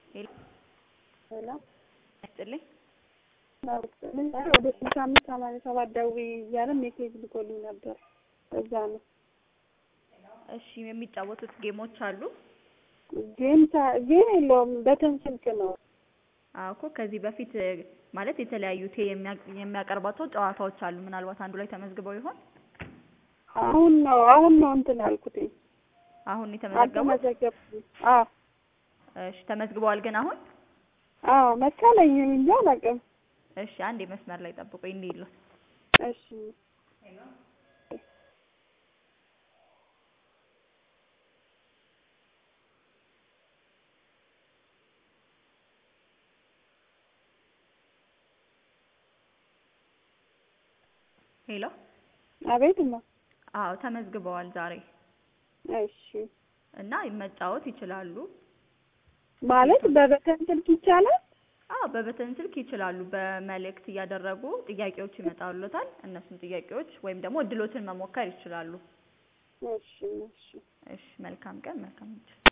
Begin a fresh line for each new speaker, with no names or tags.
ሄሎ
ሄሎ
ይስጥልኝ።
ምን ወደ ስልሳ አምስት ሰማንያ ሰባት ደውዪ እያለ ሜሴጅ ልኮልኝ ነበር። እዛ ነው
እሺ የሚጫወቱት ጌሞች አሉ?
ጌም ታ- ጌም የለውም በተን ስልክ ነው።
አዎ እኮ ከዚህ በፊት ማለት የተለያዩ ቴ የሚያ- የሚያቀርባቸው ጨዋታዎች አሉ። ምናልባት አንዱ ላይ ተመዝግበው ይሆን?
አሁን ነው አሁን ነው እንትን ያልኩትኝ
አሁን የተመዘገቡት?
አልተመዘገብኩም። አዎ
እሺ ተመዝግበዋል ግን አሁን?
አዎ መሰለኝ እንጂ አላውቅም።
እሺ አንዴ መስመር ላይ ጠብቁኝ እንዲሉት
እሺ
ሄሎ
አቤት ነው።
አዎ ተመዝግበዋል ዛሬ
እሺ
እና መጫወት ይችላሉ።
ማለት በበተን ስልክ ይቻላል?
አዎ በበተን ስልክ ይችላሉ። በመልእክት እያደረጉ ጥያቄዎች ይመጣሉታል። እነሱን ጥያቄዎች ወይም ደግሞ እድሎትን መሞከር ይችላሉ።
እሺ እሺ
እሺ መልካም ቀን፣ መልካም ምሽት።